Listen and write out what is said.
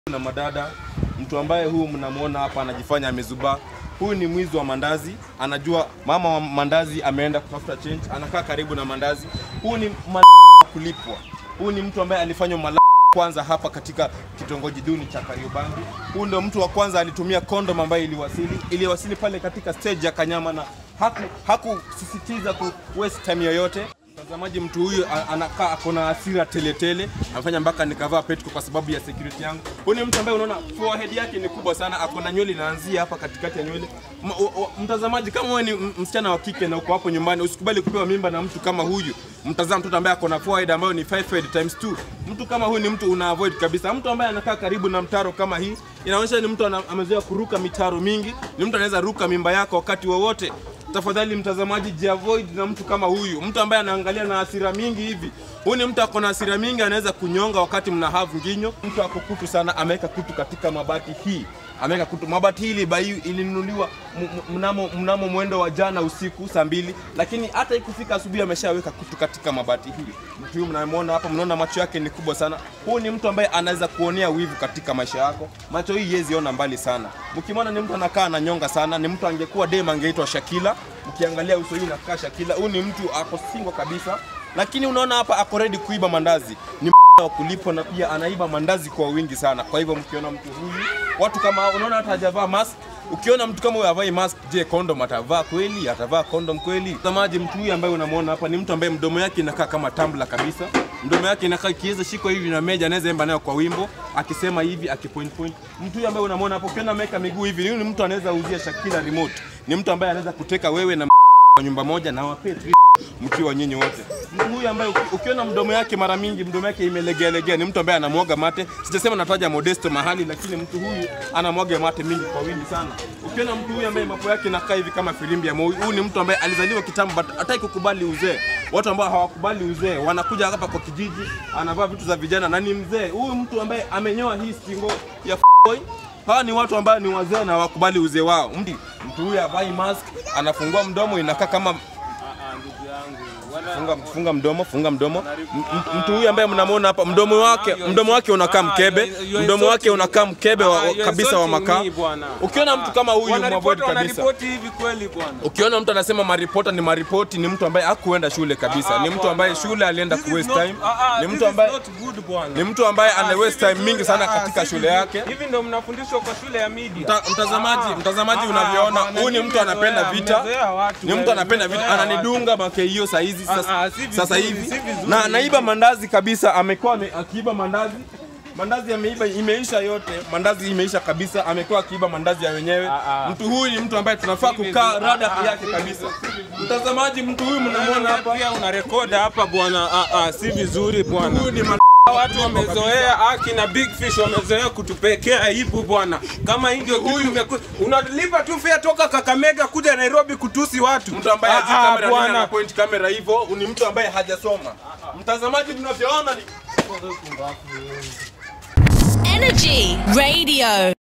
na madada, mtu ambaye huyu mnamwona hapa anajifanya amezubaa. Huyu ni mwizi wa mandazi, anajua mama wa mandazi ameenda kutafuta change, anakaa karibu na mandazi. Huyu ni mal kulipwa. Huyu ni mtu ambaye alifanywa mal kwanza hapa katika kitongoji duni cha Kariobangi. Huyu ndio mtu wa kwanza alitumia kondom ambayo iliwasili iliwasili pale katika stage ya Kanyama na haku hakusisitiza ku waste time yoyote. Mtazamaji, mtu huyu a- anakaa ako na hasira teletele, amefanya mpaka nikavaa petko kwa sababu ya security yangu. Huyu ni mtu ambaye unaona forehead yake ni kubwa sana, ako na nywele inaanzia hapa katikati ya nywele. M- o- o- Mtazamaji, kama wewe ni m- msichana wa kike na uko hapo nyumbani, usikubali kupewa mimba na mtu kama huyu. Mtazama mtoto ambaye ako na forehead ambayo ni 5 head times 2. Mtu kama huyu ni mtu una avoid kabisa. Mtu ambaye anakaa karibu na mtaro kama hii, inaonyesha ni mtu ana- amezoea kuruka mitaro mingi, ni mtu anaweza ruka mimba yako wakati wowote tafadhali mtazamaji, jiavoid na mtu kama huyu, mtu ambaye anaangalia na hasira mingi hivi. Huyu ni mtu ako na hasira mingi, anaweza kunyonga wakati mna have nginyo. Mtu ako kutu sana, ameweka kutu katika mabati hii, ameweka kutu. Mabati hii ilibai ilinunuliwa m- m- mnamo, mnamo mwendo wa jana usiku saa mbili, lakini hata ikifika asubuhi ameshaweka kutu katika mabati hii. Mtu huyu mnamwona hapa, mnaona macho yake ni kubwa sana. Huyu ni mtu ambaye anaweza kuonea wivu katika maisha yako. Macho hii yezi ona mbali sana. Mkimwona ni mtu anakaa ananyonga sana, ni mtu angekuwa dem angeitwa Shakila. Mkiangalia uso hii nakaa Shakila. Huyu ni mtu ako single kabisa, lakini unaona hapa ako ready kuiba mandazi. Ni wa kulipwa na pia anaiba mandazi kwa wingi sana. Kwa hivyo mkiona mtu huyu, watu kama hao, unaona hata hajavaa mask. Ukiona mtu kama huyu havai mask, je, kondom atavaa kweli? Atavaa kondom kweli? Mtazamaji, mtu huyu ambaye unamwona hapa ni mtu ambaye mdomo yake inakaa kama tumbler kabisa. Mdomo yake inakaa ikiweza shikwa hivi na meja, anaweza imba nayo kwa wimbo, akisema hivi, akipoint point. Mtu huyu ambaye unamwona hapo, ukiona ameweka miguu hivi, huyu ni mtu anaweza uzia Shakira remote. Ni mtu ambaye anaweza kuteka wewe na kwa nyumba moja na wapee tri- mkiwa nyinyi wote. Mtu huyu ambaye uki- ukiona mdomo yake mara mingi mdomo yake imelegea legea, ni mtu ambaye anamwaga mate. Sijasema nataja Modesto mahali, lakini mtu huyu anamwaga mate mingi kwa wingi sana. Ukiona mtu huyu ambaye mapo yake inakaa hivi kama filimbi ya moi, huyu ni mtu ambaye alizaliwa kitambo but hataki kukubali uzee. Watu ambao hawakubali uzee wanakuja hapa kwa kijiji, anavaa vitu za vijana na ni mzee. Huyu mtu ambaye amenyoa hii stingo ya boy Hawa ni watu ambao ni wazee na hawakubali uzee wao. Mtu mtu huyu havai mask, anafungua mdomo inakaa kama funga, funga mdomo, funga mdomo. M- m- Mtu huyu ambaye mnamwona hapa, mdomo wake mdomo wake unakaa mkebe, mdomo wake unakaa mkebe wa, wa- kabisa wa makaa. Ukiona mtu kama huyu mwavoid kabisa. Wanaripoti hivi kweli bwana. Ukiona mtu anasema maripota ni maripoti, ni mtu ambaye hakuenda shule kabisa, ni mtu ambaye shule alienda ku waste time, ni mtu ambaye ni mtu ambaye ana waste time mingi sana katika shule yake. Hivi ndio mnafundishwa kwa shule ya media. Mta- Mtazamaji, mtazamaji unavyoona, huyu ni mtu anapenda vita, ni mtu anapenda vita, ananidunga makeio saa hizi Ah, sasa, ah, si vizuri, sasa si hivi vizuri. na anaiba mandazi kabisa, amekuwa ame- akiiba mandazi mandazi ameiba, imeisha yote, mandazi imeisha kabisa, amekuwa akiiba mandazi ya wenyewe. Ah, ah. Mtu huyu ni mtu ambaye tunafaa kukaa rada yake kabisa. Mtazamaji, mtu huyu mnamwona hapa, Pia unarekoda hapa bwana. Ah, ah, si vizuri bwana. huyu ni ma- Watu wamezoea haki na big fish wamezoea kutupekea aibu bwana. Kama hii ndio kitu imeku- unalipa tu fare toka Kakamega kuja Nairobi kutusi watu. mtu ambaye hajui Ah, ah, kamera nini bwana. ana point kamera hivyo, ni mtu ambaye hajasoma. Mtazamaji, tunavyoona ni Energy Radio.